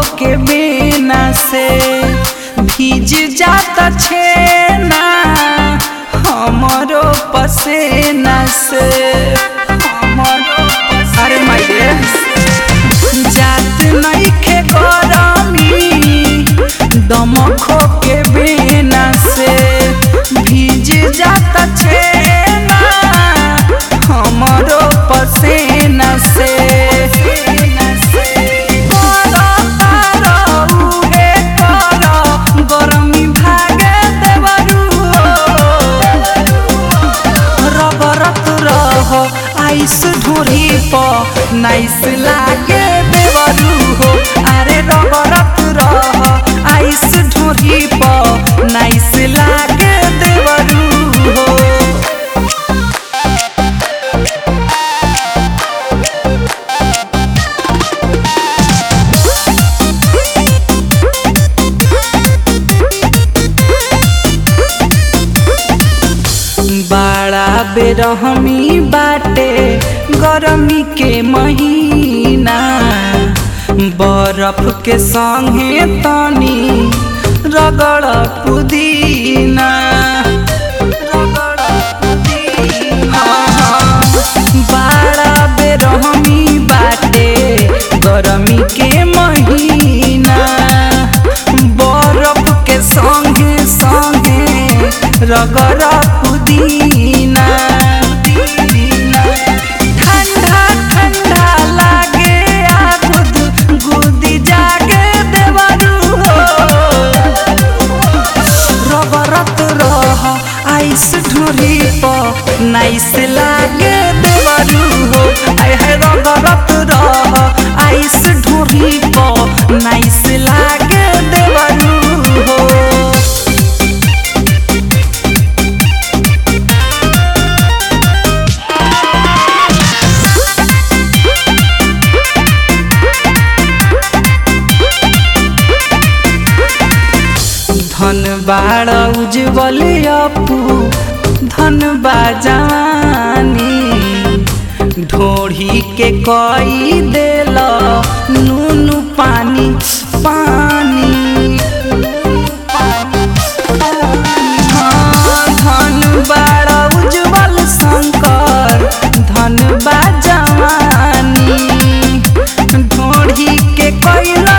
के बिना से भीज जाता छेना हमरो पसेना से हमरो पसेना अरे माय जात नइखे गरमी दमखो के बिना से भीज जाता छेना हमरो पसेना से गरमी भागे देवरू रबरत रह आइस ढोरी प नाइस लागे देवरू हो अरे रबरत रह आइस ढोरी प नाइस लागे देवरू हो बड़ा बेरहमी बाटे गरमी के महीना बरफ के संगे तनी रगड़ पुदीना रगड़ पुदीना बड़ा बेरहमी बाटे गरमी के महीना बरफ के संगे संगे रगड़ पुदीना ठंडा ठंडा लागे आ गुद गुदी जागे देवरू हो रबरत रह आइस ढोरी प नाइस लागे देवरू हो आय है रबरत रह आइस ढोरी प नाइस लागे देवरू हो धन बाड़ उज्जवल अपू धन बाजानी ढोढ़ी के कई देल नून पानी पानी हाँ, धन बाड़ उज्जवल शंकर धन बाजानी ढोढ़ी के कैल